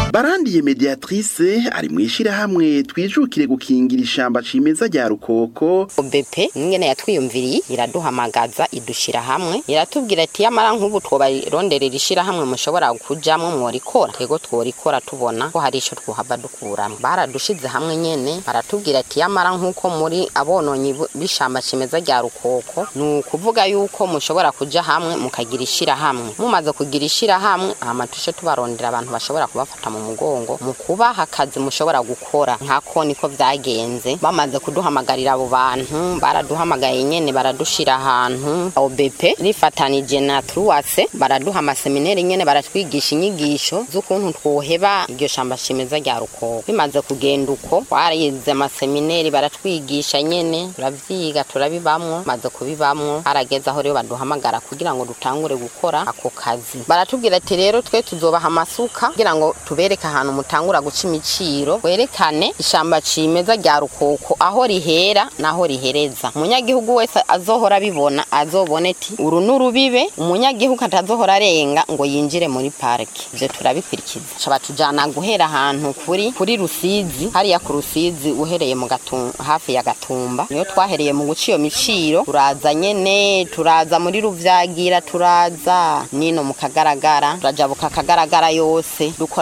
barandiye mediatrice ari mu ishirahamwe twijukire gukingira ishamba cimeza rya rukoko obepe ingene yatwiyumviriye iraduhamagaza idushira hamwe iratubwira ati yamara nk'ubu twobaronderera ishirahamwe mushobora kujamwo mworikora tego tworikora tubona ko hari ico twohava dukuramwo baradushize hamwe nyene baratubwira ati yamara nk'uko muri abononyi bu- b'ishamba cimeza rya rukoko ni ukuvuga yuko mushobora kuja hamwe mukagira ishirahamwe mumaze kugira ishirahamwe hama tushe tubarondera abantu bashobora kubafata mu mugongo mu kubaha akazi mushobora gukora nkako niko vyagenze bamaze kuduhamagarira abo bantu baraduhamagaye nyene baradushira ahantu OBP rifatanije na Truwase baraduha amaseminari nyene baratwigisha inyigisho z'ukuntu twoheba iryo shamba cimeza rya rukoko bimaze kugenda uko twarize amaseminari baratwigisha nyene turavyiga turabibamwo maze kubibamwo harageze aho rero baduhamagara kugira ngo dutangure gukora ako kazi baratubwira ati rero twe tuzobaha amasuka kugira ngo tubereke ahantu mutangura guca imiciro werekane ishamba cimeza rya rukoko aho rihera naho rihereza umunyagihugu wese azohora abibona azobone ati uru n'urubibe umunyagihugu atazohora arenga ngo yinjire muri parike ivyo turabikurikiza ca batujana guhera ahantu kuri kuri rusizi hariya ku rusizi uhereye mu Gatum- hafi ya gatumba niyo twahereye mu guca iyo miciro turaza nyene turaza muri ruvyagira turaza nino mu kagaragara turajabuka akagaragara yose dukora